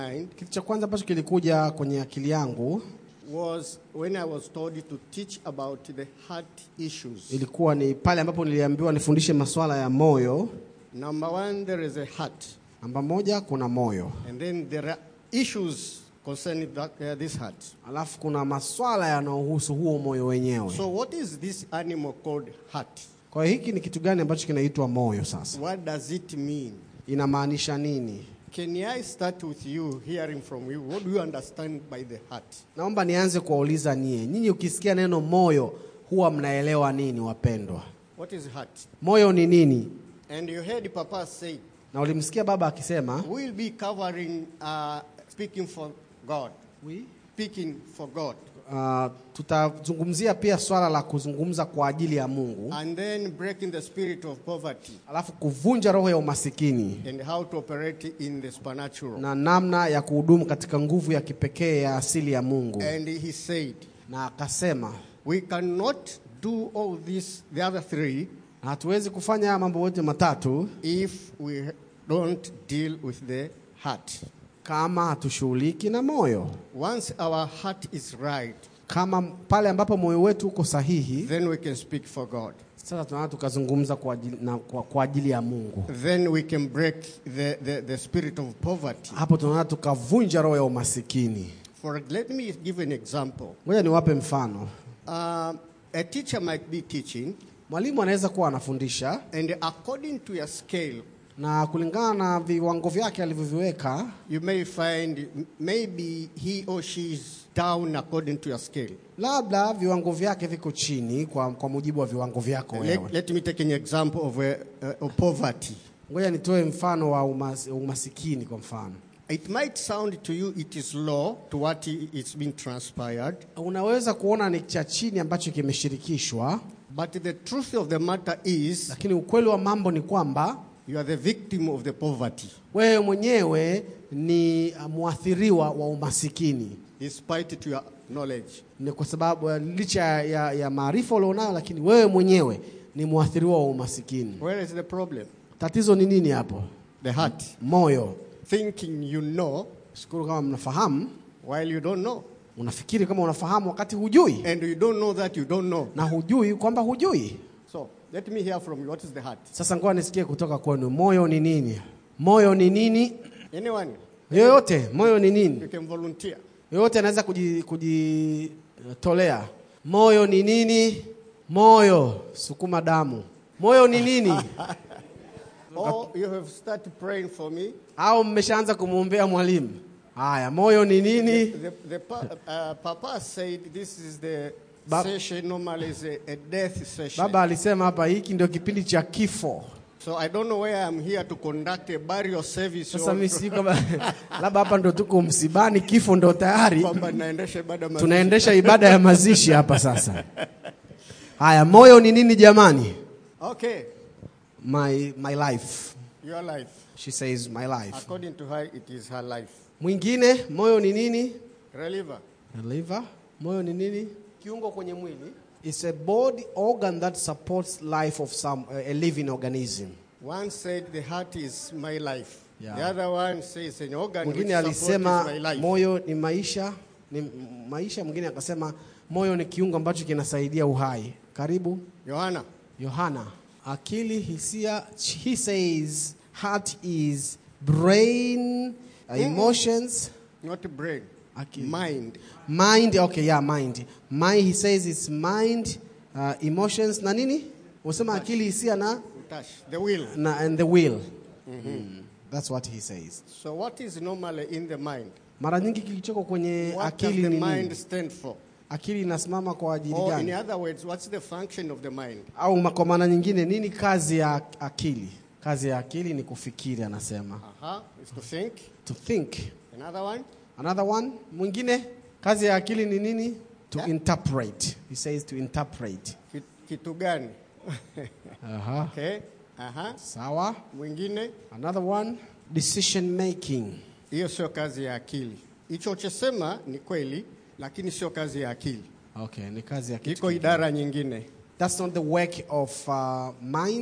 mind Kitu cha kwanza ambacho kilikuja kwenye akili yangu was when I was told to teach about the heart issues. ilikuwa ni pale ambapo niliambiwa nifundishe masuala ya moyo. Number one, there is a heart, Namba moja, kuna moyo, and then there are issues concerning that, uh, this heart. alafu kuna maswala yanayohusu huo moyo wenyewe. So, what is this animal called heart? Kwa hiyo hiki ni kitu gani ambacho kinaitwa moyo? Sasa What does it mean? inamaanisha nini? Can I start with you, hearing from you? What do you understand by the heart? Naomba nianze kuwauliza nyie, nyinyi ukisikia neno moyo huwa mnaelewa nini, wapendwa? What is heart? Moyo ni nini? And you heard Papa say, Na ulimsikia baba akisema we'll be covering uh, speaking for God. Speaking for God. uh, tutazungumzia pia swala la kuzungumza kwa ajili ya Mungu, And then breaking the spirit of poverty alafu kuvunja roho ya umasikini and how to operate in the supernatural. na namna ya kuhudumu katika nguvu ya kipekee ya asili ya Mungu. And he said, Na akasema we cannot do all this, the other three, na hatuwezi kufanya haya mambo yote matatu if we don't deal with the heart. kama hatushughuliki na moyo. Once our heart is right, Kama pale ambapo moyo wetu uko sahihi, then we can speak for God. sasa tunaweza tukazungumza kwa ajili, na, kwa, kwa ajili ya Mungu. Then we can break the, the, the spirit of poverty. Hapo tunaweza tukavunja roho ya umasikini. For let me give an example. Ngoja niwape mfano. Uh, a teacher might be teaching, Mwalimu anaweza kuwa anafundisha and according to your scale, na kulingana na viwango vyake alivyoviweka, you may find m- maybe he or she is down according to your scale. labda viwango vyake viko chini kwa, kwa mujibu wa viwango vyako Let, wewe. let me take an example of, uh, uh, of poverty. Ngoja nitoe mfano wa umas, umasikini kwa mfano. It might sound to you it is low to what i- it's been transpired, Unaweza kuona ni cha chini ambacho kimeshirikishwa, but the truth of the matter is lakini ukweli wa mambo ni kwamba you are the victim of the poverty, wewe mwenyewe ni mwathiriwa wa umasikini. despite to your knowledge. Ni kwa sababu ya- licha ya, ya maarifa ulionayo, lakini wewe mwenyewe ni mwathiriwa wa umasikini. Where is the problem? Tatizo ni nini hapo? The heart. Moyo. Thinking you know Shukuru kama mnafahamu, while you don't know. unafikiri kama unafahamu wakati hujui, And you don't know that you don't know. na hujui kwamba hujui. So let me hear from you. What is the heart? Sasa ngoja nisikie kutoka kwenu, moyo ni nini? Moyo ni nini? Anyone? Yoyote, moyo ni nini? You can volunteer. Yoyote anaweza kuji- kujitolea. Moyo ni nini? Moyo, sukuma damu. Moyo ni nini? Or you have started praying for me. Au mmeshaanza kumwombea mwalimu? Haya, moyo ni nini? The, the pa, uh, Papa said this is the Ba- session normally is a, a death session. Baba alisema hapa hiki ndio kipindi cha kifo. So I don't know where I'm here to conduct a burial service. Sasa or- mimi sijui kama labda hapa ndo tuko msibani, kifo ndo tayari kwamba naendesha ibada mazishi. tunaendesha ibada ya mazishi hapa sasa. Haya, moyo ni nini jamani? Okay, My, my life. your life. She says my life. According to her, it is her life. Mwingine, moyo ni nini? Reliever. Liver. Moyo ni nini? Kiungo kwenye mwili. It's a body organ that supports life of some uh, a living organism. One said the heart is my life. Yeah. The other one says an organ which Mwingine supports alisema my life. moyo ni maisha, ni m- maisha. Mwingine akasema moyo ni kiungo ambacho kinasaidia uhai. Karibu Johanna. Yohana. Akili, hisia. He says heart is brain, uh, emotions, Not brain. Akili. Mind. mind. Okay, yeah, mind. Mind. He says it's mind, uh, emotions na nini? Unasema akili, hisia na Touch. The will. na and the will. Mm. That's what he says. So what is normally in the mind? Mara nyingi kilichoko kwenye What does akili the ni mind nini? stand for? Akili inasimama kwa ajili Or in gani? other words, what's the function of the mind? Au ma- kwa maana nyingine, nini kazi ya akili? Kazi ya akili ni kufikiri, anasema. Aha, is to think. To think. Another one? Another one, mwingine, kazi ya akili ni nini? To Yeah. interpret. He says to interpret. Ki- Kitu gani? Aha. Okay. Aha. Sawa. Mwingine? Another one, decision making. Hiyo sio kazi ya akili. Hicho chosema ni kweli, lakini sio kazi ya akili. Okay, ni kazi ya kitu. Iko kingine. idara nyingine. That's not the work of uh, mind.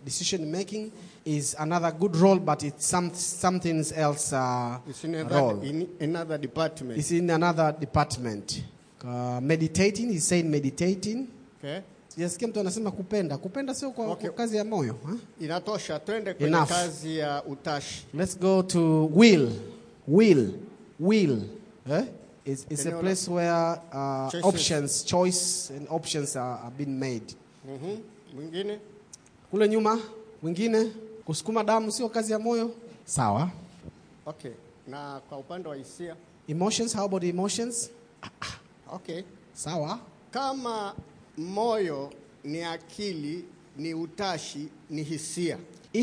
decision making is another good role, but it's some, something else uh, It's in another, role. in another department. It's in another department. Uh, meditating, he's saying meditating. Okay? Sijasikia mtu anasema kupenda. Kupenda sio kwa, Okay. kwa kazi ya moyo. Huh? Inatosha, twende kwenye Enough. kazi ya utashi. Let's go to will. Will. Will. Eh? It's, it's a Eneo la- place where uh, Choices. options, choice and options are, are being made. Mhm. Mwingine? Kule nyuma, wengine, kusukuma damu sio kazi ya moyo. Sawa. Okay. Na kwa upande wa hisia? Emotions, how about emotions? Okay. Sawa. Kama moyo ni akili, ni utashi, ni hisia.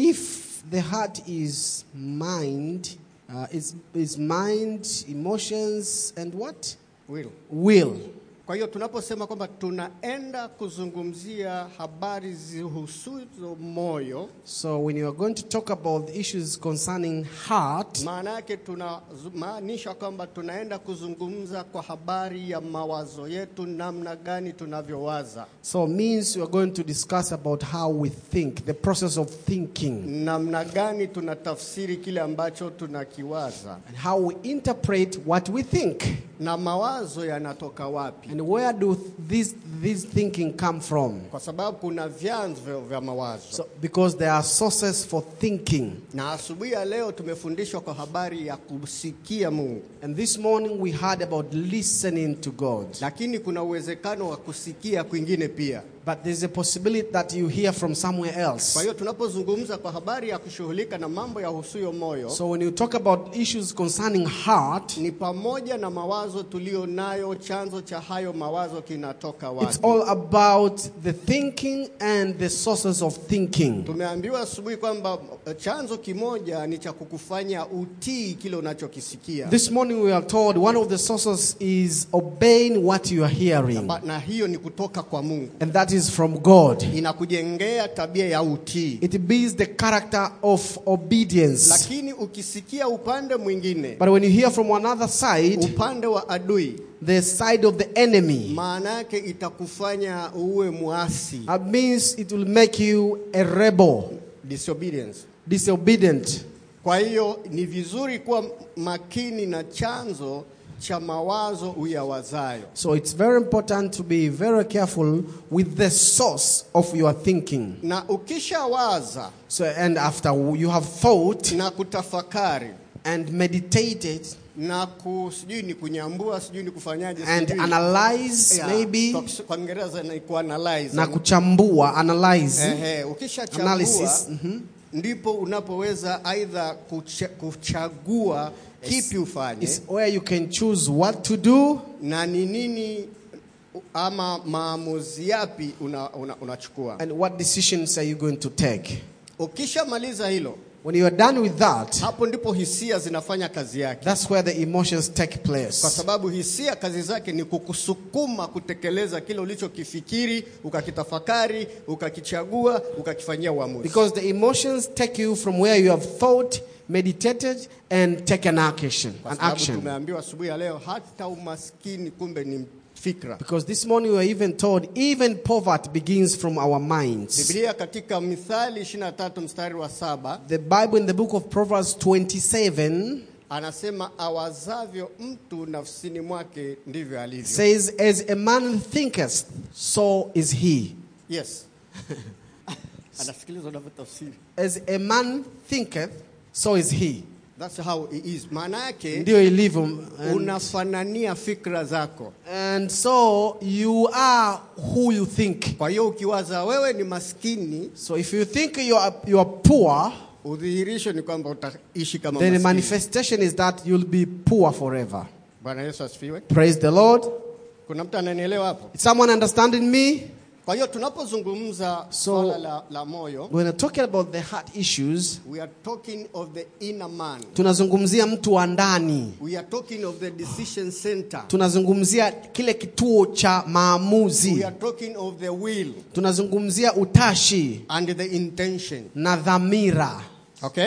If the heart is mind, uh, is, is mind, emotions, and what? Will. Will. Kwa hiyo tunaposema kwamba tunaenda kuzungumzia habari zihusuzo moyo, So when you are going to talk about the issues concerning heart, maana yake tunamaanisha kwamba tunaenda kuzungumza kwa habari ya mawazo yetu, namna gani tunavyowaza, so means we are going to discuss about how we think, the process of thinking, namna gani tunatafsiri kile ambacho tunakiwaza, and how we interpret what we think. na mawazo yanatoka wapi, And where do this, this thinking come from? kwa sababu kuna vyanzo vya- vya mawazo. So, because there are sources for thinking. Na asubuhi ya leo tumefundishwa kwa habari ya kusikia Mungu, And this morning we heard about listening to God. lakini kuna uwezekano wa kusikia kwingine pia. But there's a possibility that you hear from somewhere Kwa else. hiyo tunapozungumza kwa habari ya kushughulika na mambo ya husuyo moyo So when you talk about issues concerning heart, ni pamoja na mawazo tulio nayo, chanzo cha hayo mawazo kinatoka it's wapi? all about the thinking and the sources of thinking. Tumeambiwa asubuhi kwamba eh, chanzo kimoja ni cha kukufanya utii kile unachokisikia, This morning we are told one of the sources is obeying what you are hearing, Ba- na hiyo ni kutoka kwa Mungu, and that is from God. inakujengea tabia ya utii. It builds the character of obedience. Lakini ukisikia upande mwingine, But when you hear from another side, upande wa adui, the side of the enemy, maana yake itakufanya uwe mwasi, it means it will make you a rebel, disobedience. disobedient. Kwa hiyo ni vizuri kuwa makini na chanzo cha mawazo uyawazayo. So it's very important to be very careful with the source of your thinking. Na ukishawaza So, and after you have thought na kutafakari and meditated na ku, sijui ni kunyambua, sijui ni kufanyaje, and sijui. analyze Yeah, maybe kwa, kis- kwa Kiingereza ni kuanalyze. na kuchambua, analyze, Ehe, ukishachambua analysis, mhm. ndipo unapoweza aidha kucha, kuchagua kipi ufanye is where you can choose what to do na ni nini ama maamuzi yapi unachukua una, unachukua. and what decisions are you going to take. Ukishamaliza hilo, When you are done with that, hapo ndipo hisia zinafanya kazi yake, that's where the emotions take kwa place. sababu hisia kazi zake ni kukusukuma kutekeleza kile ulichokifikiri, ukakitafakari, ukakichagua, ukakifanyia uamuzi. Because the emotions take you from where you have thought, meditated, and taken action. Kwa An sababu action. tumeambiwa asubuhi ya leo hata umaskini kumbe ni fikra. Because this morning we were even told even poverty begins from our minds. Biblia katika Mithali 23 mstari wa saba The Bible in the book of Proverbs 27 anasema awazavyo mtu nafsini mwake ndivyo alivyo. says, As a man thinketh, so is he. Yes. Anasikiliza unavyotafsiri. As a man thinketh, so is he. That's how it is. Maana yake Ndio ilivyo. And, unafanania fikra zako. and so you are who you think. Kwa hiyo ukiwaza wewe ni maskini, So if you think you are, you are poor, udhihirisho ni kwamba utaishi kama then the maskini. manifestation is that you'll be poor forever. Bwana Yesu asifiwe. Praise the Lord. Kuna mtu ananielewa hapo? Is someone understanding me? Kwa hiyo tunapozungumza So- swala la, la moyo, When we're talking about the heart issues, we are talking of the inner man. tunazungumzia mtu wa ndani. We are talking of the decision center. Tunazungumzia kile kituo cha We maamuzi. are talking of the will Tunazungumzia utashi and the intention. na dhamira. Okay?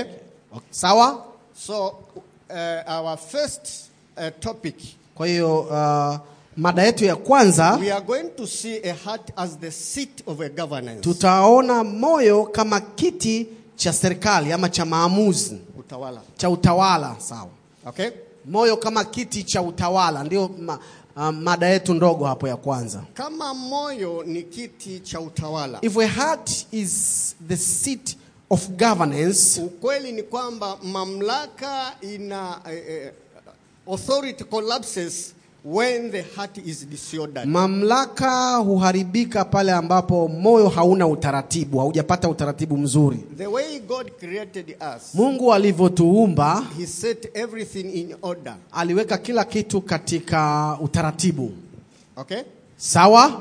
Sawa? So, uh, our first uh, topic Kwa hiyo uh, mada yetu ya kwanza we are going to see a heart as the seat of a governance. tutaona moyo kama kiti cha serikali ama cha maamuzi Utawala. cha utawala sawa Okay? moyo kama kiti cha utawala ndio ma, uh, mada yetu ndogo hapo ya kwanza Kama moyo ni kiti cha utawala. if a heart is the seat of governance Ukweli ni kwamba mamlaka ina eh, eh, authority collapses when the heart is disordered. mamlaka huharibika pale ambapo moyo hauna utaratibu haujapata utaratibu mzuri The way God created us, mungu alivyotuumba He set everything in order. aliweka kila kitu katika utaratibu Okay? sawa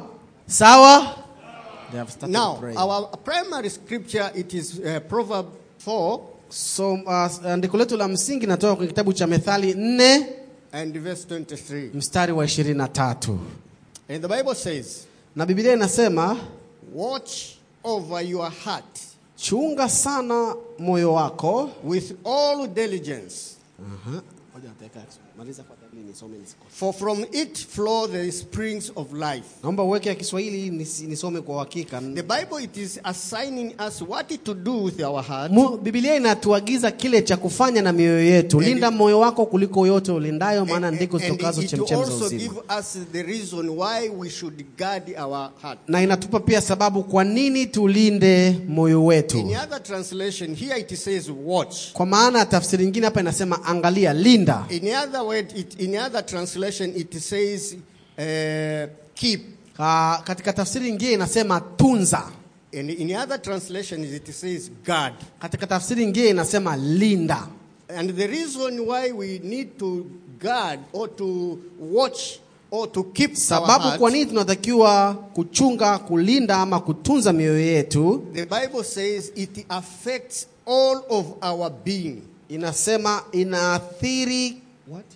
sawa They have started Now, praying. our primary scripture it is uh, Proverb 4 so uh, andiko letu la msingi natoka kwenye kitabu cha methali 4 and verse 23. mstari wa 23 And the Bible says, na biblia inasema "Watch over your heart chunga sana moyo wako with all diligence, Aha. Ngoja nataka maliza kwa Biblia nisome nisikose. for from it flow the springs of life." naomba uweke ya kiswahili nisi- nisome kwa uhakika The Bible it is assigning us what to do with our heart. Mu- biblia inatuagiza kile cha kufanya na mioyo yetu And linda moyo wako kuliko yote ulindayo maana And, ndiko and zitokazo it chemchemi za also uzima give us the reason why we should guard our heart. na inatupa pia sababu kwa nini tulinde moyo wetu In other translation, here it says watch. kwa maana tafsiri nyingine hapa inasema angalia linda In other word, it, in other translation, it says uh, keep. Ka, katika tafsiri nyingine inasema tunza And in other translations, it says guard. katika tafsiri nyingine inasema linda And the reason why we need to guard or to watch or to keep our sababu heart, kwa nini tunatakiwa kuchunga kulinda ama kutunza mioyo yetu the Bible says it affects all of our being. inasema inaathiri what?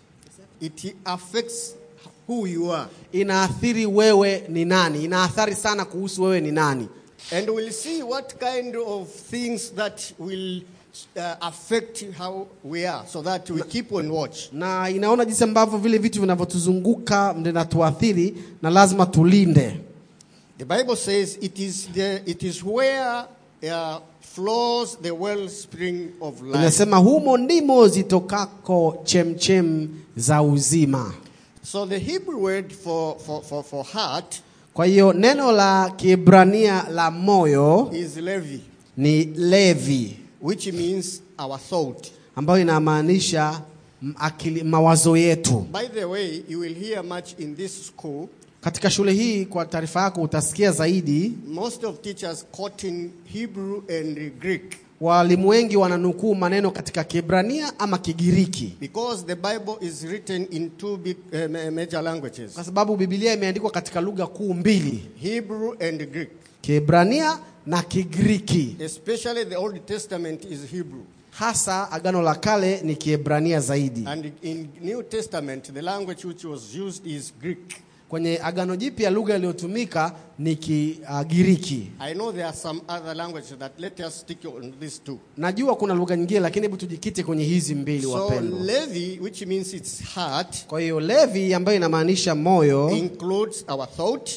It affects who you are. inaathiri wewe ni nani inaathari sana kuhusu wewe ni nani And we'll see what kind of things that will uh, affect how we are so that we keep on watch. na inaona jinsi ambavyo vile vitu vinavyotuzunguka vinatuathiri na lazima tulinde The Bible says it is, the, it is where uh, flows the wellspring of life. inasema humo ndimo zitokako chemchem za uzima So the Hebrew word for, for, for, for heart kwa hiyo neno la kiebrania la moyo is levi, ni levi which means our thought. ambayo inamaanisha m- akili, mawazo yetu By the way, you will hear much in this school. katika shule hii kwa taarifa yako utasikia zaidi Most of teachers quoting Hebrew and Greek walimu wengi wananukuu maneno katika kiebrania ama kigiriki because the Bible is written in two big uh, ma- major languages kwa sababu bibilia imeandikwa katika lugha kuu mbili Hebrew and Greek. kiebrania na kigiriki Especially the Old Testament is Hebrew. hasa agano la kale ni kiebrania zaidi And in New Testament, the language which was used is Greek. kwenye agano jipya lugha iliyotumika ni kigiriki I know there are some other languages that let us stick on these two. najua kuna lugha nyingine lakini hebu tujikite kwenye hizi mbili So wapendwa Levi, which means it's heart, kwa hiyo levi ambayo inamaanisha moyo includes our thought,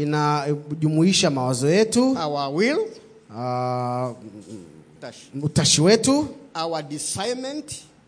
inajumuisha mawazo yetu our will, uh, dash, utashi wetu our discernment,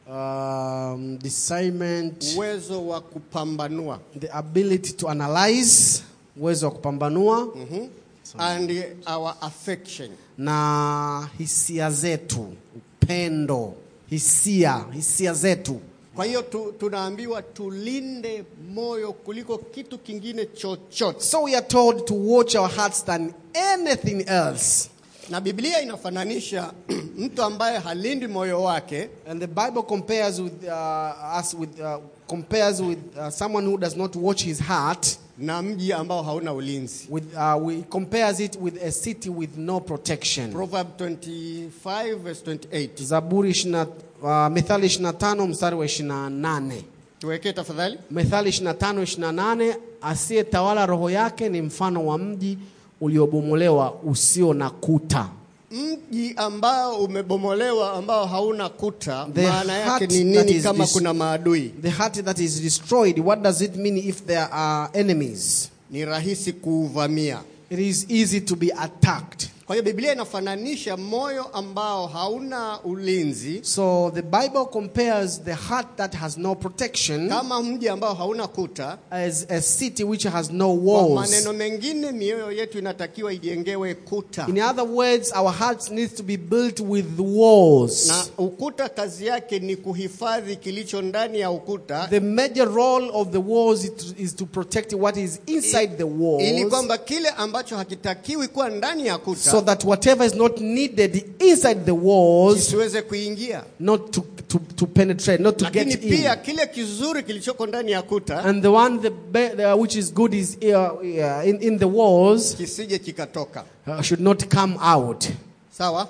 um, discernment, uwezo wa kupambanua, the ability to analyze uwezo wa kupambanua Mhm. and our affection. na hisia zetu upendo hisia hisia zetu Kwa hiyo tu, tunaambiwa tulinde moyo kuliko kitu kingine chochote, so we are told to watch our hearts than anything else na Biblia inafananisha mtu ambaye halindi moyo wake and the bible compares with uh, us with uh, compares with uh, someone who does not watch his heart na mji ambao hauna ulinzi. with uh, we compares it with a city with no protection Proverb 25 verse 28. zaburi 20, uh, methali 25 mstari wa 28 Tuwekee tafadhali. methali 25 28 asiyetawala roho yake ni mfano wa mji uliobomolewa usio na kuta mji ambao umebomolewa ambao hauna kuta The maana yake heart ni that nini is kama dis- kuna maadui The heart that is destroyed, what does it mean if there are enemies? ni rahisi kuuvamia It is easy to be attacked. kwa hiyo biblia inafananisha moyo ambao hauna ulinzi So the Bible compares the heart that has no protection kama mji ambao hauna kuta as a city which has no kwa walls. maneno mengine mioyo yetu inatakiwa ijengewe kuta In other words, our hearts need to be built with walls. na ukuta kazi yake ni kuhifadhi kilicho ndani ya ukuta The major role of the walls is to, is to protect what is inside the walls. ili kwamba kile ambacho hakitakiwi kuwa ndani ya kuta so that whatever is not needed inside the walls kisiweze kuingia not to, to, to penetrate not to lakini get in pia kile kizuri kilichoko ndani ya kuta and the one the, be, the which is good is uh, uh, in, in the walls kisije kikatoka uh, should not come out sawa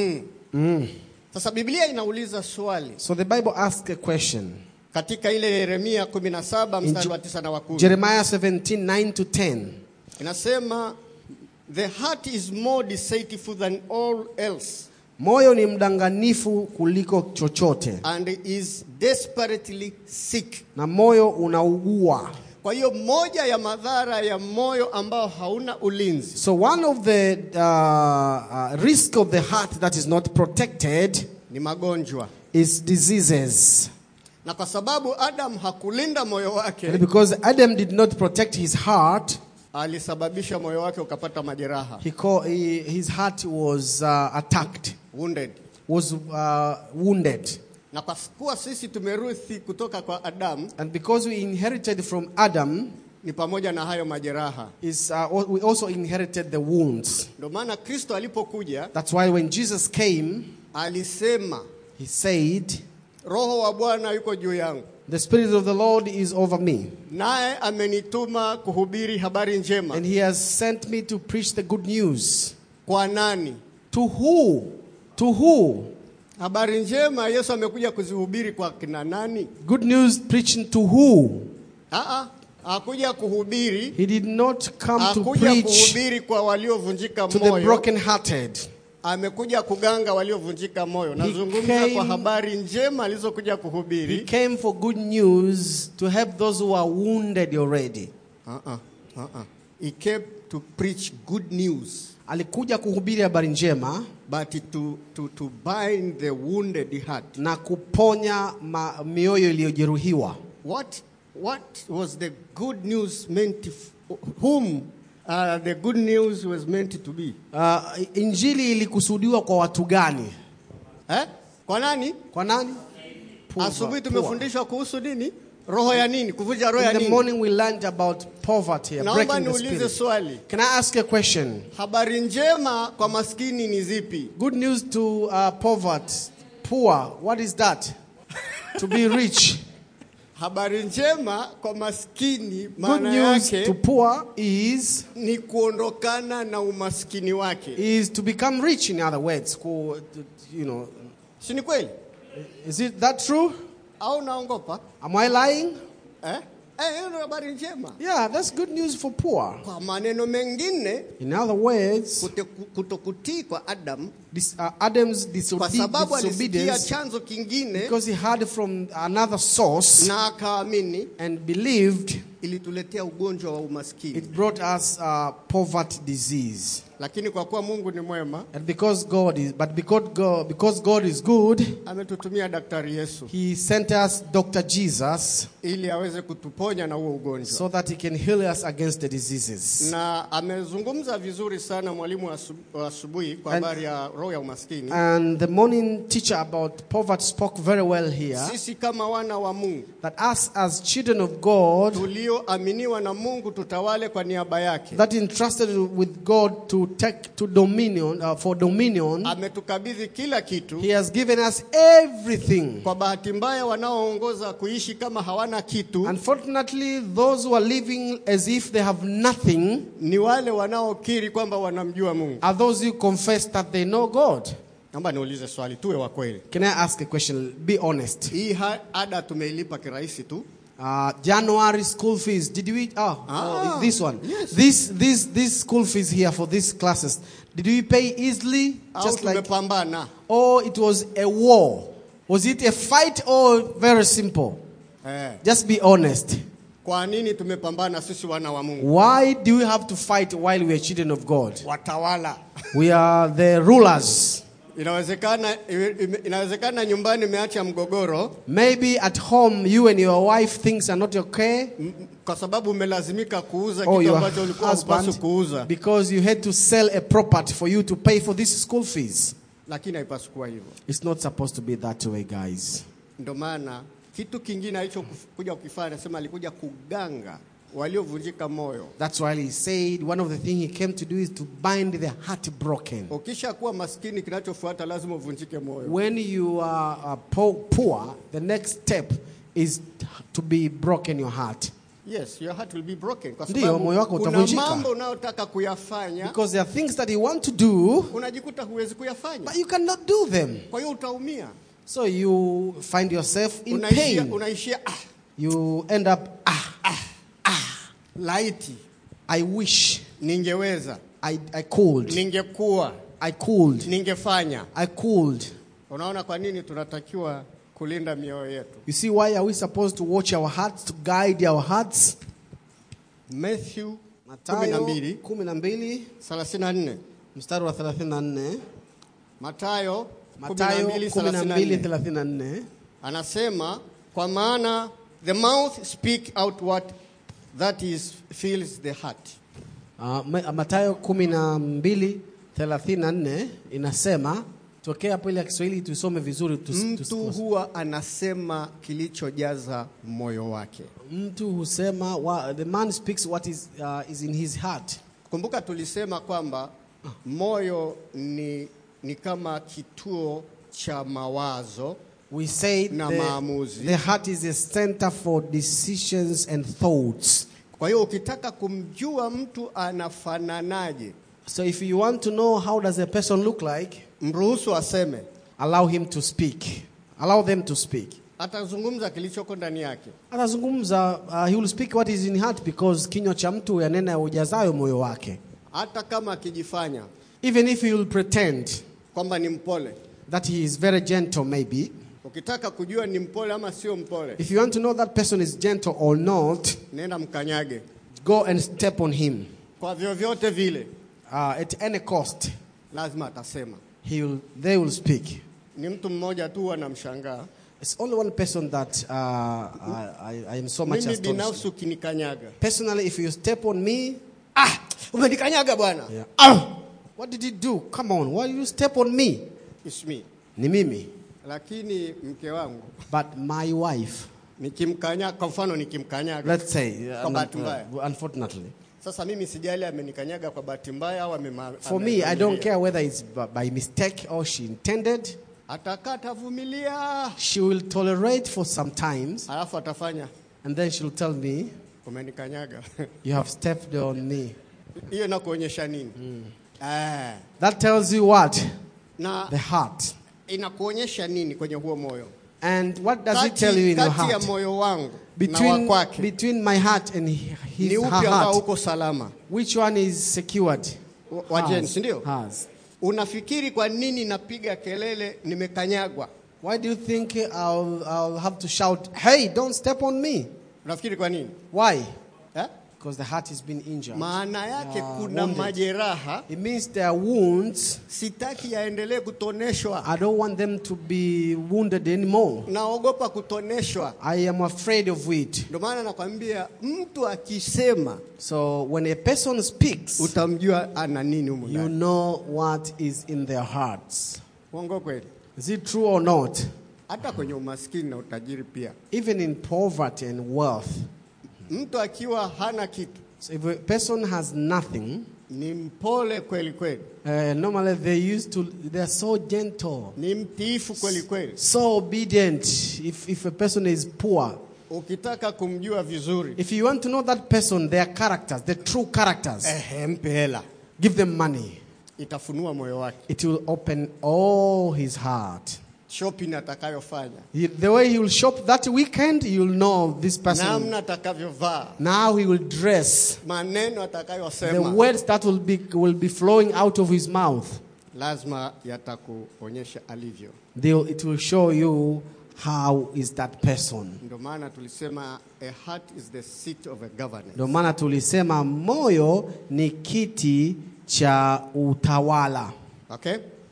mm. sasa biblia inauliza swali so the bible asks a question katika ile yeremia 17 In mstari Je- wa 9 na wa 10 jeremiah 17 9 to 10 inasema the heart is more deceitful than all else moyo ni mdanganifu kuliko chochote and is desperately sick na moyo unaugua kwa hiyo moja ya madhara ya moyo ambao hauna ulinzi so one of the uh, uh, risk of the heart that is not protected ni magonjwa is diseases na kwa sababu adam hakulinda moyo And wake because Adam did not protect his heart, alisababisha moyo wake ukapata majeraha he call, he, his heart was uh, attacked, wounded was uh, wounded. na kwa kuwa sisi tumeruthi kutoka kwa adamu And because we inherited from Adam, ni pamoja na hayo majeraha is, uh, we also inherited the wounds. ndio maana kristo alipokuja That's why when Jesus came, alisema he said, roho wa bwana yuko juu yangu The Spirit of the Lord is over me, naye amenituma kuhubiri habari njema and he has sent me to preach the good news. kwa nani To who? To who? habari njema yesu amekuja kuzihubiri kwa kina nani Good news preaching to who? Aa, hakuja kuhubiri He did not come to hakuja preach kuhubiri kwa waliovunjika to the moyo brokenhearted. amekuja kuganga waliovunjika moyo nazungumza came- kwa habari njema alizokuja He kuhubiri came for good news to help those who are wounded already. uh-uh, uh-uh. he came to preach good news Alikuja kuhubiri habari njema but to, to, to bind the wounded heart na kuponya ma, mioyo iliyojeruhiwa. what, what was the good news meant to, whom uh, the good news was meant to be Uh, injili ilikusudiwa kwa watu gani? eh? kwa nani Kwa nani? Poor, asubuhi poor. tumefundishwa kuhusu nini roho ya nini kuvunja roho ya In the nini morning we learned about poverty, naomba breaking the niulize spirit. swali Can I ask a question? habari njema kwa maskini ni zipi Good news to uh, poverty, poor. What is that? to be rich. habari njema kwa maskini Good maana news yake to poor is ni kuondokana na umaskini wake is to become rich. In other words, Ku- you know, si ni kweli is it that true? au naongopa Am I lying? eh? Eh, hiyo ndio habari njema Yeah, that's good news for poor. kwa maneno mengine In other words, kute- kutokutii kwa adam this, uh, Adam's kwa disobe- sababu alisikia disobedience chanzo kingine because he heard from another source na akaamini and believed ilituletea ugonjwa wa umaskini it brought us uh, poverty disease. lakini kwa kuwa mungu ni mwema And because God is, but because God, because God is good, ametutumia daktari yesu He sent us Dr. Jesus ili aweze kutuponya na huo ugonjwa so that He can heal us against the diseases. na amezungumza vizuri sana mwalimu wa asu- wa asubuhi kwa And- habari ya roho ya umaskini And the morning teacher about poverty spoke very well here sisi kama wana wa mungu that us as children of God, tulioaminiwa na mungu tutawale kwa niaba yake that entrusted with God to take to dominion uh, for dominion, ametukabidhi kila kitu He has given us everything. kwa bahati mbaya wanaoongoza kuishi kama hawana kitu Unfortunately, those who are living as if they have nothing ni wale wanaokiri kwamba wanamjua mungu are those who confess that they know God. naomba niulize swali tuwe wa kweli Can I ask a question? Be honest. hii ha- ada tumeilipa kirahisi tu Uh, January school fees. Did we? Oh, Ah, oh, this one. yes. This this this school fees here for these classes. Did we pay easily? au Just like, tumepambana or it was a war? Was it a fight or very simple? eh. Just be honest. Kwa nini tumepambana sisi wana wa Mungu? Why do we have to fight while we are children of God? Watawala. We are the rulers. Inawezekana iwe- inawezekana nyumbani umeacha mgogoro Maybe at home, you and your wife things are not okay, m- m- kwa sababu umelazimika kuuza or kitu your ambacho ulikuwa hupaswi husband, kuuza, because you had to sell a property for you to pay for these school fees. lakini haipaswi kuwa hivyo. It's not supposed to be that way, guys. Ndio maana kitu kingine alichokuja kukifanya, anasema alikuja kuganga waliovunjika moyo. That's why he said one of the things he came to do is to bind the heartbroken. Ukisha kuwa maskini, kinachofuata lazima uvunjike moyo. When you are uh, po- poor, the next step is to be broken your heart. Yes, your heart will be broken kwa Ndiyo, sababu moyo wako kuna utavunjika. mambo unayotaka kuyafanya Because there are things that you want to do, unajikuta huwezi kuyafanya, but you cannot do them. kwa hiyo utaumia, So you find yourself in unaishia, pain. unaishia ah, You end up, ah, laiti I wish ningeweza, I, I could. ningekuwa, I could. ningefanya. I could. Unaona kwa nini tunatakiwa kulinda mioyo yetu? You see why are we supposed to watch our hearts, to guide our hearts? Matthew Mathayo 12 12 34 mstari wa 34. Mathayo Mathayo 12 12 34 34. anasema kwa maana the mouth speak out what that is fills the heart. Uh, Ma- Mathayo 12 34 inasema tokea hapo ile ya Kiswahili tusome vizuri tus, Mtu tusikose. huwa anasema kilichojaza moyo wake. Mtu husema wa, the man speaks what is, uh, is in his heart. Kumbuka tulisema kwamba moyo ni, ni kama kituo cha mawazo We say Na the, maamuzi. the heart is a center for decisions and thoughts. Kwa hiyo ukitaka kumjua mtu anafananaje, So if you want to know how does a person look like, mruhusu aseme, allow him to speak. Allow them to speak. atazungumza kilichoko ndani yake. Atazungumza, uh, he will speak what is in heart because kinywa cha mtu yanena ujazayo moyo wake. Hata kama akijifanya Even if he will pretend kwamba ni mpole, that he is very gentle maybe, ukitaka kujua ni mpole ama sio mpole, if you want to know that person is gentle or not, nenda mkanyage go and step on him. kwa vyovyote vile, Uh, at any cost, lazima atasema. he will, they will speak. Ni mtu mmoja tu anamshangaa It's only one person that uh, I, I, I am so much mimi astonished. binafsi ukinikanyaga, Personally, if you step on me, ah, umenikanyaga bwana, yeah. ah, what did you do? Come on, why you step on me? it's me. Ni mimi. Lakini mke wangu But my wife, nikimkanyaga, kwa mfano nikimkanyaga, let's say, uh, Kwa bahati mbaya. uh, unfortunately, sasa mimi sijali amenikanyaga kwa bahati mbaya au amema, for me, I don't amevumilia. care whether it's b- by mistake or she intended. Atakaa atavumilia, She will tolerate for some times, alafu atafanya and then she'll tell me, umenikanyaga. "You have stepped on me." Hiyo inakuonyesha nini? Eh, That tells you what na the heart. inakuonyesha nini kwenye huo moyo? And what does it Kati, tell you in your kati ya heart? moyo wangu na wa Between, kwake between my heart and hi- his, ni her upi ambao heart, uko salama? which one is secured? Wa- wa Hers. Jane, si ndio? Hers. Unafikiri kwa nini napiga kelele nimekanyagwa? Why do you think I'll, I'll have to shout, hey, don't step on me? Unafikiri kwa nini Why? eh? Because the heart has been injured. Maana yake Yeah, kuna wounded. majeraha, It means there are wounds. sitaki yaendelee kutoneshwa. I don't want them to be wounded anymore. Naogopa kutoneshwa. I am afraid of it. Ndio maana nakwambia mtu akisema So when a person speaks, utamjua ana nini humu you ndani. know what is in their hearts. Uongo kweli? Is it true or not? Hata kwenye umaskini na utajiri pia, Even in poverty and wealth. mtu akiwa hana kitu So if a person has nothing, ni mpole kweli kweli, uh, normally they used to, they are so gentle, ni mtiifu kweli kweli. so obedient. If, if a person is poor, Ukitaka kumjua vizuri, if you want to know that person, their characters, the true characters, ehe, mpe hela, give them money. itafunua moyo wake. It will open all his heart. shopping atakayofanya, He- the way he will shop that weekend, you'll know this person. namna atakavyovaa, Now he will dress. maneno The atakayosema, words that will be, will be flowing out of his mouth, lazima yatakuonyesha alivyo. they'll, it will show you how is that person. Ndio maana tulisema a heart is the seat of a governance. Ndio maana tulisema moyo ni kiti cha utawala. Okay?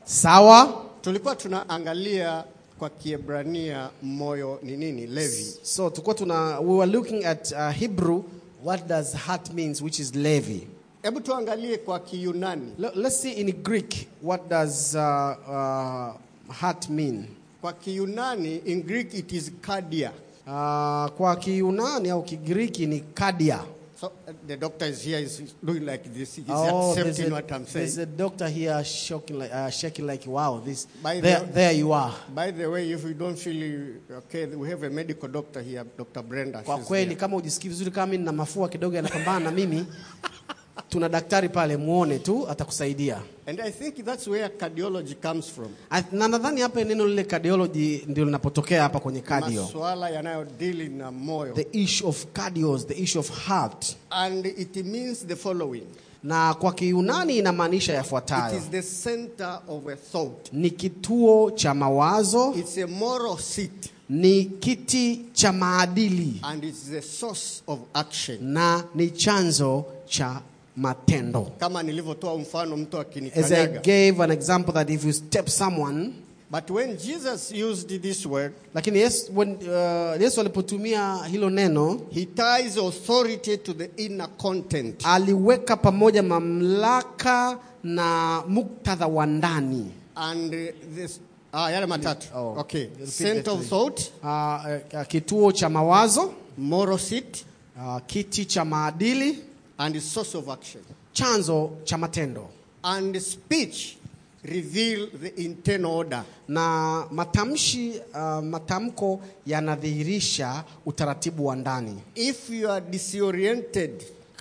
Sawa? Tulikuwa tunaangalia kwa Kiebrania moyo ni nini? Levi. So tulikuwa tuna we were looking at uh, Hebrew what does heart means which is levi. Hebu tuangalie kwa Kiyunani. Le- Let's see in Greek what does uh, uh, heart mean. Kwa Kiyunani in Greek it is cardia. Uh, kwa Kiyunani au Kigiriki ni cardia. So uh, the doctor is here is doing like this. He's Oh, there's accepting a, what I'm there's saying. a doctor here shaking like, uh, shaking like wow this By there, the- there you are. By the way, if you don't feel okay, we have a medical doctor here, Dr. Brenda. Kwa She's kweli here. kama ujisikii vizuri kama mimi nina mafua kidogo yanapambana na mimi tuna daktari pale muone tu atakusaidia. And I think that's where cardiology comes from. I- Na nadhani hapa neno lile cardiology ndio linapotokea hapa kwenye cardio. Masuala yanayodili na moyo. The issue of cardios, the issue of heart. And it means the following. Na kwa Kiyunani inamaanisha It yafuatayo. is the center of a thought. Ni kituo cha mawazo, It's a moral seat ni kiti cha maadili and it's the source of action. na ni chanzo cha matendo. Kama nilivyotoa mfano mtu As I akinikanyaga. gave an example that if you step someone But when Jesus used this word, lakini Yesu, when, uh, Yesu alipotumia hilo neno he ties authority to the inner content. aliweka pamoja mamlaka na muktadha wa ndani. And uh, this, ah, yale matatu. Oh, okay. repeat Center the of three. thought, Uh, uh, kituo cha mawazo, moral seat, uh, kiti cha maadili, and source of action. chanzo cha matendo. And speech reveal the internal order. Na matamshi uh, matamko yanadhihirisha utaratibu wa ndani. If you are disoriented,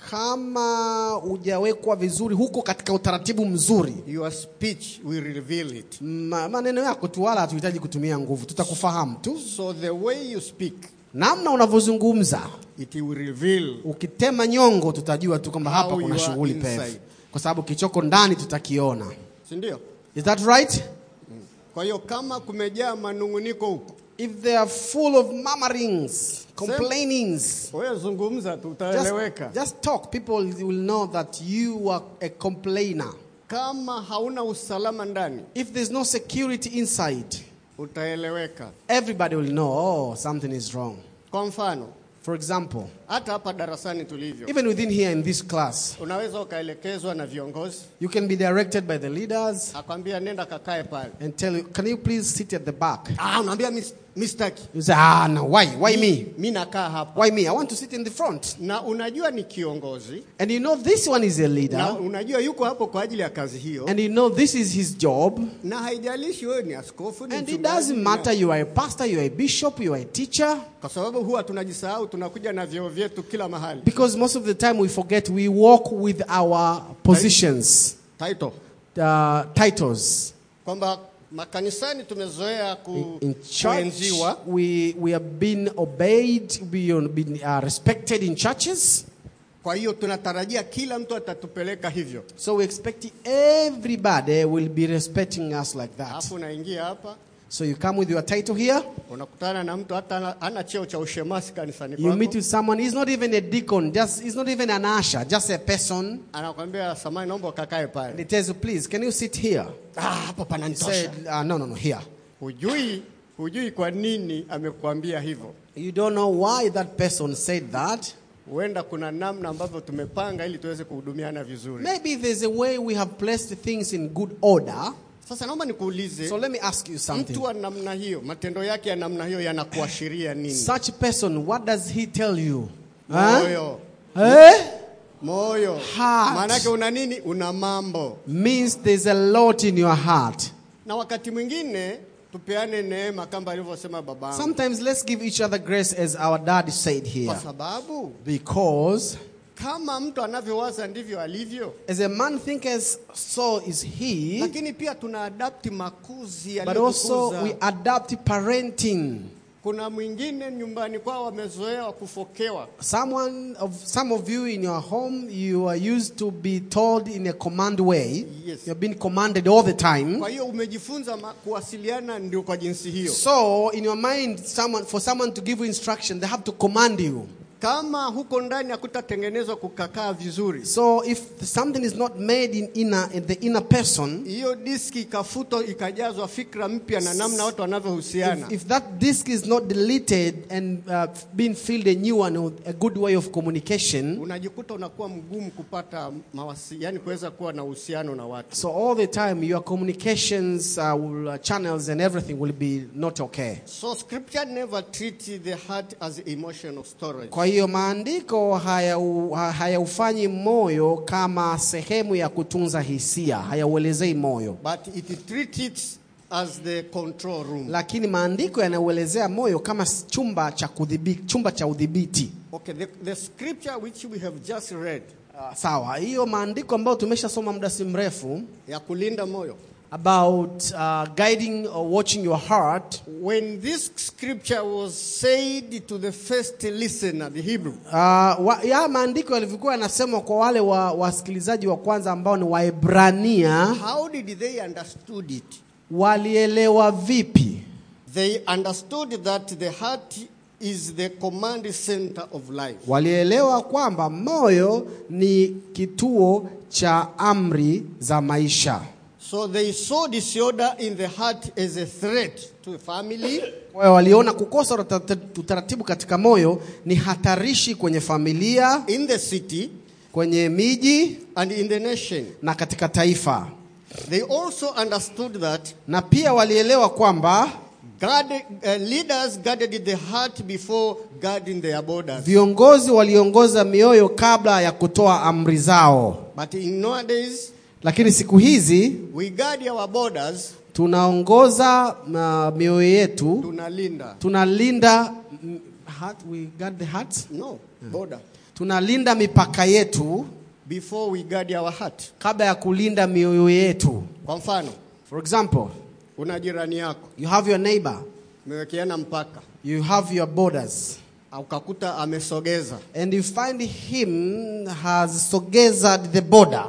Kama hujawekwa vizuri huko katika utaratibu mzuri, your speech will reveal it. ma, maneno yako tu, wala hatuhitaji kutumia nguvu, tutakufahamu tu. So the way you speak, Namna unavyozungumza, it will reveal ukitema nyongo, tutajua tu kwamba How hapa kuna you are shughuli inside. pevu, kwa sababu kichoko ndani tutakiona. si ndio? Is that right? Kwa hiyo kama kumejaa manunguniko huko, If they are full of murmurings, complainings, wewe zungumza tu, just, utaeleweka. just talk. People will know that you are a complainer. Kama hauna usalama ndani, If there's no security inside, utaeleweka. everybody will know, oh, something is wrong. Kwa mfano, For example, hata hapa darasani tulivyo, even within here in this class, unaweza ukaelekezwa na viongozi you can be directed by the leaders akwambia nenda kakae pale. and tell you, can you please sit at the back? Ah, unaambia "Mis- mistaki, You say, ah, no, why? Why me? mi nakaa hapa, Why me? I want to sit in the front. na unajua ni kiongozi And you know this one is a na leader, unajua yuko hapo kwa ajili ya kazi hiyo, and you know this is his job. na haijalishi wewe ni askofu, ni And it mchungaji, doesn't matter you are a pastor, you are a bishop, you are a teacher. kwa sababu huwa tunajisahau, tunakuja na vyeo vyetu kila mahali. Because most of the time we forget we walk with our positions, Title uh, titles. kwamba makanisani tumezoea ku, In church, kuenziwa we, we have been obeyed, we have been uh, respected in churches. Kwa hiyo tunatarajia kila mtu atatupeleka hivyo. So we expect everybody will be respecting us like that. Alafu unaingia hapa So you come with your title here, unakutana na mtu hata hana- hana cheo cha ushemasi kanisani you meet kwako, with someone, he's not even a deacon, just, he's not even an usher, just a person. anakwambia samani, naomba ukakae And pale. he tells you, please, can you sit here? Ah, hapa He pananitosha. said, uh, no, no, no, here. Hujui, hujui kwa nini amekuambia hivyo. You don't know why that person said that. Huenda kuna namna ambavyo tumepanga ili tuweze kuhudumiana vizuri. Maybe there's a way we have placed things in good order. Sasa naomba nikuulize, So let me ask you something. mtu wa namna hiyo, matendo yake ya namna hiyo yanakuashiria nini? Such person, what does he tell you? Huh? Moyo, Eh? moyo. Heart. Maanake una nini? Una mambo. Means there's a lot in your heart. na wakati mwingine tupeane neema kama alivyosema babangu, Sometimes let's give each other grace as our dad said here. kwa sababu Because kama mtu anavyowaza ndivyo alivyo, As a man thinketh, so is he. lakini pia tuna adapti makuzi But also we yaliyotukuza. adapt parenting. Kuna mwingine nyumbani kwao wamezoea kufokewa, Someone of some of you in your home, you are used to be told in a command way. Yes. You're being commanded all the time. kwa hiyo umejifunza ma- kuwasiliana ndio kwa jinsi hiyo. So in your mind, someone for someone to give you instruction, they have to command you. Kama huko ndani hakutatengenezwa kukakaa vizuri, So if something is not made in inner in the inner person, hiyo diski ikafutwa ikajazwa fikra mpya na namna watu wanavyohusiana, if, if that disk is not deleted and uh, being filled a new one with a good way of communication, unajikuta unakuwa mgumu kupata mawasi, yani kuweza kuwa na uhusiano na watu. so all the time your communications uh, will, uh, channels and everything will be not okay. So scripture never treats the heart as emotional storage. Kwa hiyo maandiko hayau- ha- hayaufanyi moyo kama sehemu ya kutunza hisia, hayauelezei moyo, But it treats it as the control room. lakini maandiko yanauelezea moyo kama s- chumba cha kudhibiti, chumba cha udhibiti. Okay, the, the scripture which we have just read Uh, sawa, hiyo maandiko ambayo tumeshasoma muda si mrefu ya kulinda moyo. about uh, guiding or watching your heart. When this scripture was said to the first listener, the Hebrew, Uh, wa, ya maandiko yalivyokuwa yanasemwa kwa wale wa, wasikilizaji wa kwanza ambao ni Waebrania, how did they understood it? walielewa vipi? They understood that the heart is the command center of life. Walielewa kwamba moyo ni kituo cha amri za maisha. So they saw disorder in the heart as a threat to a family, Kwa hiyo waliona kukosa utata- utaratibu katika moyo ni hatarishi kwenye familia, in the city, kwenye miji and in the nation. na katika taifa. They also understood that Na pia walielewa kwamba God, uh, leaders guarded the heart before guarding their borders. viongozi waliongoza mioyo kabla ya kutoa amri zao. But in nowadays, Lakini siku hizi we guard our borders, tunaongoza uh, mioyo yetu, tunalinda. tunalinda mm, heart, we guard the heart. No, border. Tunalinda mipaka yetu Before we guard our heart. kabla ya kulinda mioyo yetu. Kwa mfano, For example, una jirani yako, you have your neighbor, umewekeana mpaka, you have your borders, ukakuta amesogeza. and you find him has sogezed the border.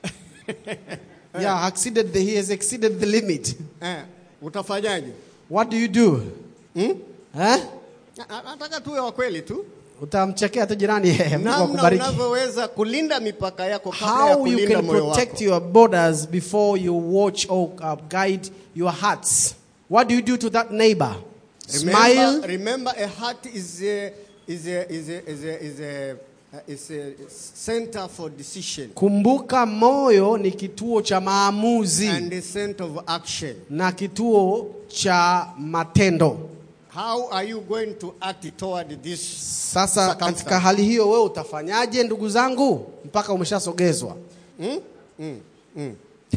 yeah, exceeded the, he has exceeded the limit. Eh, utafanyaje? What do you do? Hmm? Eh? Na- na- Nataka tuwe wa kweli tu. Utamchekea tu jirani Mungu Namna akubariki. unavyoweza kulinda mipaka yako kabla ya How you kulinda can moyo protect wako. your borders before you watch or uh, guide your hearts. What do you do to that neighbor? Smile. Remember, remember a heart is a, is a, is a, is a, is a, uh, is a center for decision Kumbuka moyo ni kituo cha maamuzi and a center of action. na kituo cha matendo. How are you going to act toward this? Sasa Circumstance. katika hali hiyo wewe utafanyaje ndugu zangu mpaka umeshasogezwa? Hmm? Hmm. Hmm.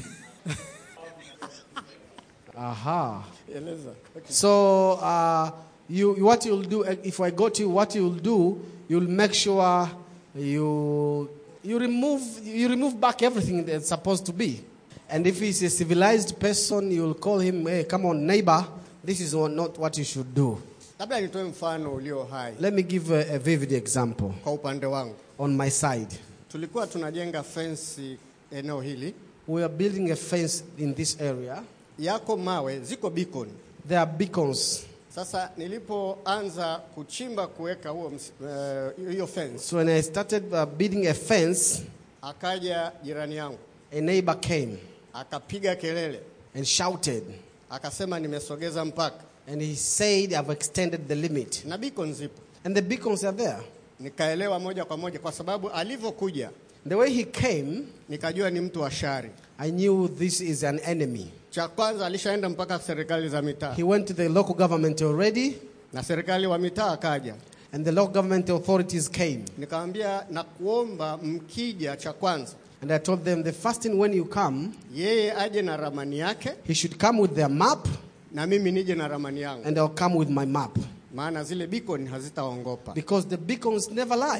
Aha. Eleza. So uh, you, what you'll do uh, if I got you, what you'll do, you'll make sure you you remove you remove back everything that's supposed to be. And if he's a civilized person, you'll call him, hey, come on, neighbor, this is not what you should do. Labda nitoe mfano ulio hai Let me give a, a vivid example kwa upande wangu. on my side. Tulikuwa tunajenga fence eneo hili, We are building a fence in this area. yako mawe, ziko beacon. There are beacons. Sasa nilipoanza kuchimba kuweka huo ms- eh, hiyo fence, So when I started uh, building a fence, akaja jirani yangu a neighbor came akapiga kelele, and shouted. akasema nimesogeza mpaka And he said, I've extended the limit. na beacon zipo. And the beacons are there. Nikaelewa moja kwa moja, kwa sababu alivyokuja The way he came, nikajua ni mtu wa shari. I knew this is an enemy. Cha kwanza alishaenda mpaka serikali za mitaa, He went to the local government already, na serikali wa mitaa akaja. and the local government authorities came. Nikamwambia na kuomba mkija, cha kwanza And I told them the first thing when you come, yeye aje na ramani yake he should come with their map, na mimi nije na ramani yangu, and I'll come with my map. maana zile beacon hazitaongopa. Because the beacons never lie.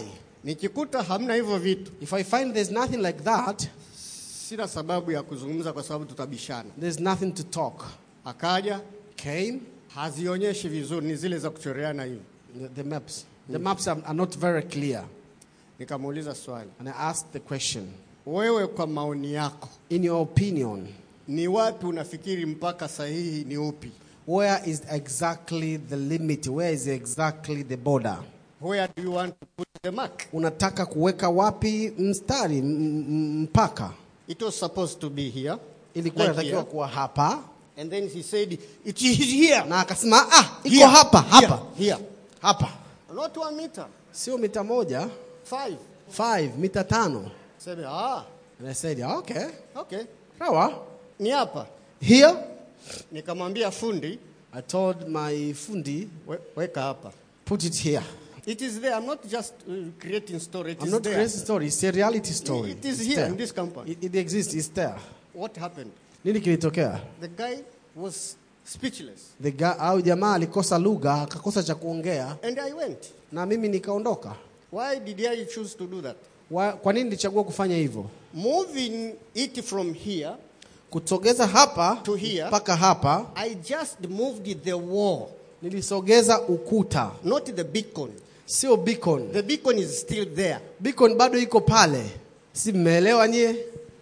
Nikikuta hamna hivyo vitu, If I find there's nothing like that, sina sababu ya kuzungumza kwa sababu tutabishana. there's nothing to talk. Akaja Came hazionyeshi vizuri, ni zile za kuchoreana hivi. the, the maps. The maps are, are not very clear. Nikamuuliza swali, And I asked the question wewe kwa maoni yako In your opinion, ni wapi unafikiri mpaka sahihi ni upi? where is exactly the limit? Where is exactly the border? Where do you want to put the mark? Unataka kuweka wapi mstari m- m- mpaka? It was supposed to be here. Ilikuwa Like inatakiwa here. kuwa hapa, And then he said, it is here. na akasema ah, iko Here. hapa hapa Here. here. hapa, Not one meter. sio mita moja, Five. five mita tano. Sema, ah, And I said okay, okay. sawa. Ni hapa. Here, Nikamwambia fundi, I told my fundi, we, weka hapa. put it here. It is there. I'm not just uh, creating story. It I'm is not there. creating story. It's a reality story. It is It's here there. in this company. It, it exists. It's there. What happened? Nini kilitokea? The guy was speechless. The guy, au jamaa alikosa lugha akakosa cha kuongea And I went. na mimi nikaondoka. Why did I choose to do that? Wa- Kwa nini nilichagua kufanya hivyo? Moving it from here, Kutogeza hapa To here. mpaka hapa, I just moved the wall, nilisogeza ukuta, not the beacon. sio beacon. The beacon is still there. Beacon bado iko pale, si mmeelewa nyie?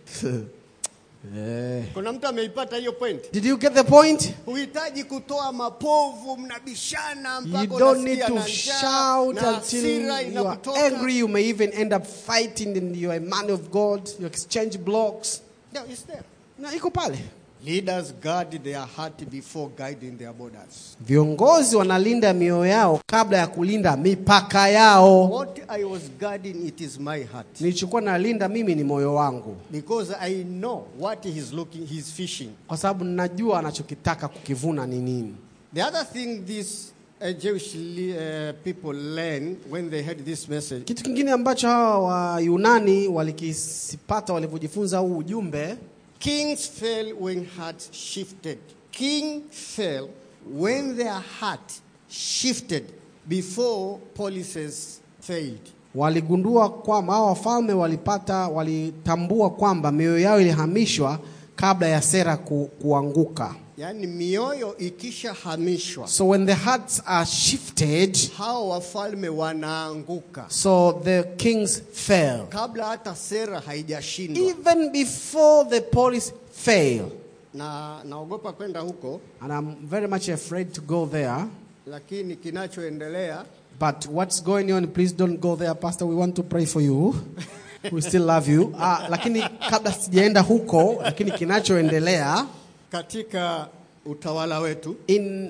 Eh. Kuna mtu ameipata hiyo point? Did you get the point? Huhitaji kutoa mapovu, mnabishana You mpaka don't need unasikia to na njaa, shout na until hasira you are inakutoka. angry. You may even end up fighting and you are a man of God. You exchange blocks. No, it's there. Na iko pale. Leaders guard their heart before guiding their borders. Viongozi wanalinda mioyo yao kabla ya kulinda mipaka yao. What I was guarding, it is my heart. Nilichokuwa nalinda mimi ni moyo wangu, Because I know what he's looking, he's fishing. kwa sababu ninajua anachokitaka kukivuna ni nini. The other thing these uh, Jewish le- uh, people learn when they heard this message, Kitu kingine ambacho hawa Wayunani walikisipata walivyojifunza huu ujumbe, kings fell when hearts shifted. King fell when their heart shifted before policies failed. waligundua kwamba hawa wafalme walipata, walitambua kwamba mioyo yao ilihamishwa kabla ya sera ku, kuanguka. Yaani mioyo ikishahamishwa, So when the hearts are shifted, hao wafalme wanaanguka so the kings fell. kabla hata sera haijashindwa. Even before the police fail. Na naogopa kwenda huko, And I'm very much afraid to go there. lakini kinachoendelea But what's going on, please don't go there, Pastor. We want to pray for you. We still love you. Ah, lakini kabla sijaenda huko, lakini kinachoendelea katika utawala wetu in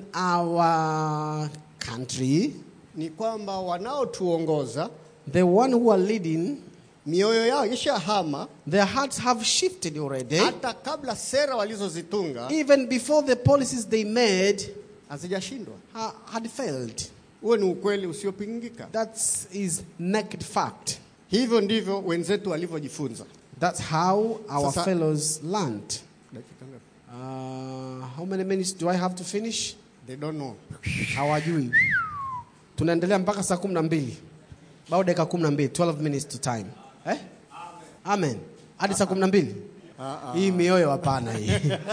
our country, ni kwamba wanaotuongoza the one who are leading, mioyo yao ishahama their hearts have shifted already. hata kabla sera walizozitunga Even before the policies they made hazijashindwa. ha- had failed. Huo ni ukweli usiopingika. That is naked fact. Hivyo ndivyo wenzetu walivyojifunza. That's how our Sasa- fellows learned. Dakika ngapi? Uh, how many minutes do I have to finish? They don't know. hawajui tunaendelea mpaka saa kumi na mbili bado dakika kumi na mbili 12 minutes to time eh? amen hadi saa kumi na mbili hii mioyo hapana hii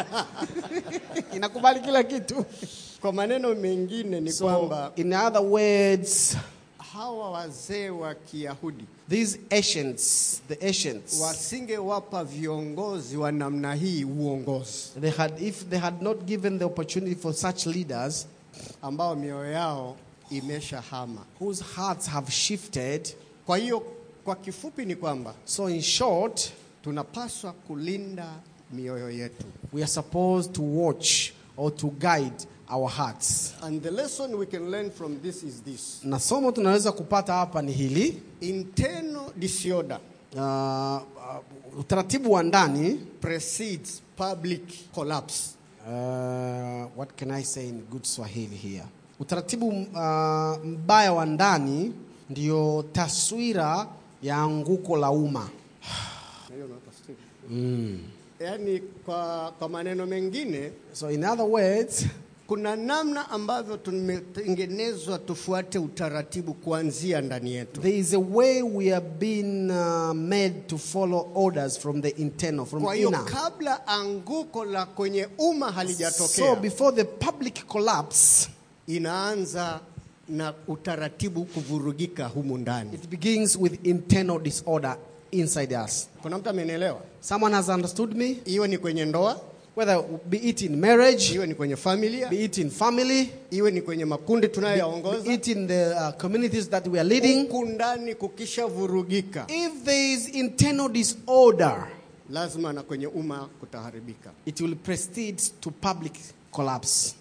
inakubali kila kitu Kwa maneno mengine ni so kwamba in other words hawa wazee wa Kiyahudi these ancients the ancients wasingewapa viongozi wa namna hii uongozi they had if they had not given the opportunity for such leaders ambao mioyo yao imeshahama. whose hearts have shifted Kwa hiyo kwa kifupi ni kwamba so in short tunapaswa kulinda mioyo yetu. we are supposed to watch or to guide our hearts And the lesson we can learn from this is this. na somo tunaweza kupata hapa ni hili Internal disorder uh, uh, utaratibu wa ndani precedes public collapse. uh, what can I say in good Swahili here utaratibu uh, mbaya wa ndani ndio taswira ya anguko la umma Hiyo ndio tafsiri. Yaani kwa, kwa maneno mengine so in other words kuna namna ambavyo tumetengenezwa tufuate utaratibu kuanzia ndani yetu. There is a way we have been uh, made to follow orders from the internal, from Kwa hiyo inner. kabla anguko la kwenye umma So halijatokea, before the public collapse, inaanza na utaratibu kuvurugika humu ndani. it begins with internal disorder inside us. Kuna mtu amenielewa? Someone has understood me? Iwe ni kwenye ndoa, Whether be it in marriage, iwe ni kwenye familia, be it in family, iwe ni kwenye makundi be tunayoyaongoza, it in the uh, communities that we are leading. huku ndani kukishavurugika, If there is internal disorder, lazima na kwenye umma kutaharibika. it will proceed to public collapse.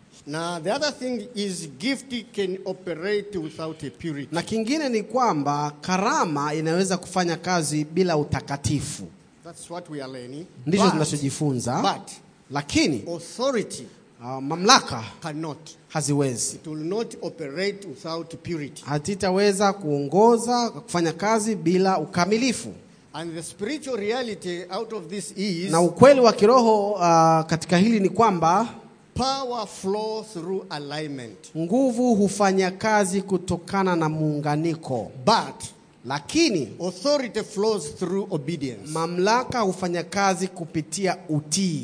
Na the other thing is gift can operate without a purity. Na kingine ni kwamba karama inaweza kufanya kazi bila utakatifu. That's what we are learning. Ndicho But- tunachojifunza, But lakini authority uh, mamlaka cannot. haziwezi, It will not operate without purity. hazitaweza kuongoza kufanya kazi bila ukamilifu. And the spiritual reality out of this is Na ukweli wa kiroho uh, katika hili ni kwamba power flows through alignment. nguvu hufanya kazi kutokana na muunganiko, But lakini authority flows through obedience. mamlaka hufanya kazi kupitia utii.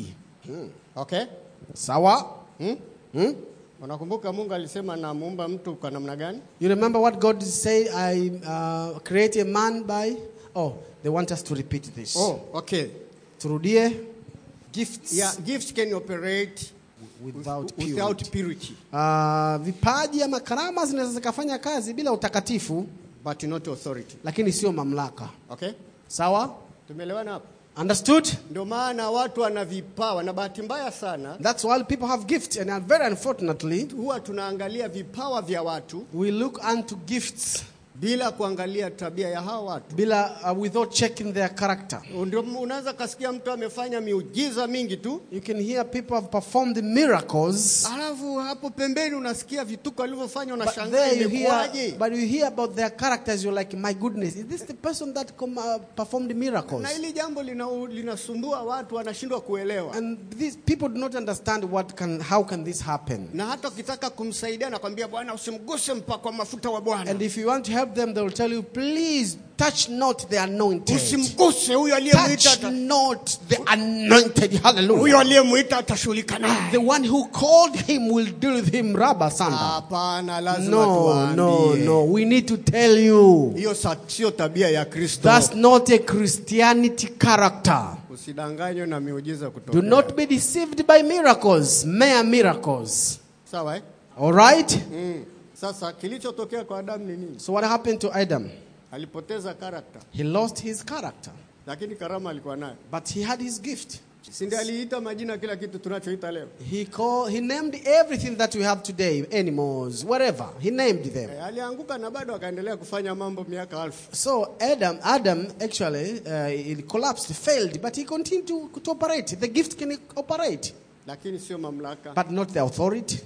Okay? Sawa? Hmm? Hmm? Unakumbuka Mungu alisema namuumba mtu kwa namna gani? You remember what God said? I uh, create a man by. Oh, they want us to repeat this. Oh, okay. Turudie. Gifts Yeah, gifts can operate without purity. without purity, Uh, vipaji ama karama zinaweza zikafanya kazi bila utakatifu, but not authority. lakini sio mamlaka. Okay? Sawa? Tumeelewana hapo? Understood? Ndio maana watu wana vipawa na bahati mbaya sana That's why people have gifts, and uh, very unfortunately, huwa tunaangalia vipawa vya watu we look unto gifts bila kuangalia tabia ya hawa watu. bila uh, without checking their character. Ndio unaweza kasikia mtu amefanya miujiza mingi tu, You can hear people have performed miracles, alafu hapo pembeni unasikia vituko alivyofanya, but unashangaa there you hear, imekuwaje? but you hear about their characters. You're like, my goodness, is this the person that com- uh, performed miracles? Na hili jambo lina- linasumbua watu, wanashindwa kuelewa. And these people do not understand what can, how can this happen. Na hata ukitaka kumsaidia nakwambia, bwana, usimguse mpako wa mafuta wa Bwana, And if you want to help them, they will tell you, please touch not the anointed. usimguse huyo aliyemwita, Touch ata- not the anointed. huyo Hallelujah. aliyemwita atashughulika naye. The one who called him will deal with him, Rabba Sanda. Hapana, lazima No, no, tuwaambie. no. We need to tell you. Hiyo sa- sio tabia ya Kristo. That's not a Christianity character. Usidanganywe na miujiza Do kutokea. not be deceived by miracles, mere miracles. Sawa eh? All right? Mm. Sasa kilichotokea kwa Adamu ni nini? So, what happened to Adam? Alipoteza karakta, He lost his character, lakini karama alikuwa nayo. but he had his gift. Si ndiye aliita majina kila kitu tunachoita leo? He called, he named everything that we have today, animals, whatever. He named them. Eh, alianguka na bado akaendelea kufanya mambo miaka alfu. So Adam, Adam actually uh, he collapsed, failed, but he continued to, to operate. The gift can operate, lakini sio mamlaka. but not the authority.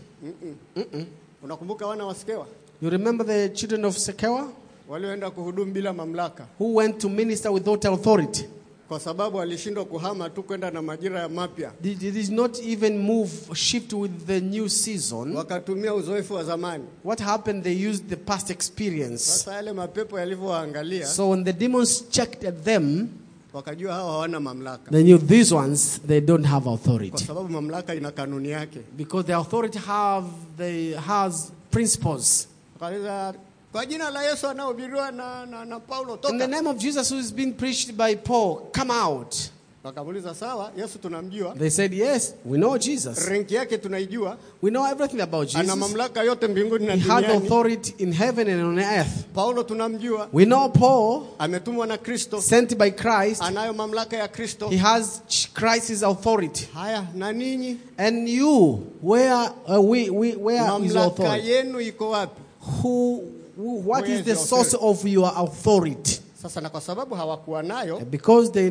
Unakumbuka wana wa Skewa You remember the children of Sekewa walioenda kuhudumu bila mamlaka, who went to minister without authority? kwa sababu walishindwa kuhama tu kwenda na majira ya mapya, They, they did not even move, shift with the new season. wakatumia uzoefu wa zamani. What happened? They used the past experience. Sasa yale mapepo yalivyowaangalia, So when the demons checked at them, wakajua hawa hawana mamlaka, they knew these ones they don't have kwa authority sababu mamlaka ina kanuni yake. because the authority have the has principles. Wakauliza, kwa jina la Yesu anaohubiriwa na, na, na Paulo In the toka. name of Jesus who is being preached by Paul, come out. Wakamuuliza sawa, Yesu tunamjua, They said, Yes, we know Jesus. renki yake tunaijua, We know everything about ana Jesus. mamlaka yote mbinguni na He had duniani. authority in heaven and on earth. Paulo tunamjua, We know Paul, ametumwa na Kristo, sent by Christ, anayo mamlaka ya Kristo. he has Christ's authority. Haya, na ninyi And you, where uh, we, we where is your mamlaka authority? yenu iko wapi? Who, who what Where is is the your source of your authority? Sasa na kwa sababu hawakuwa nayo, Because they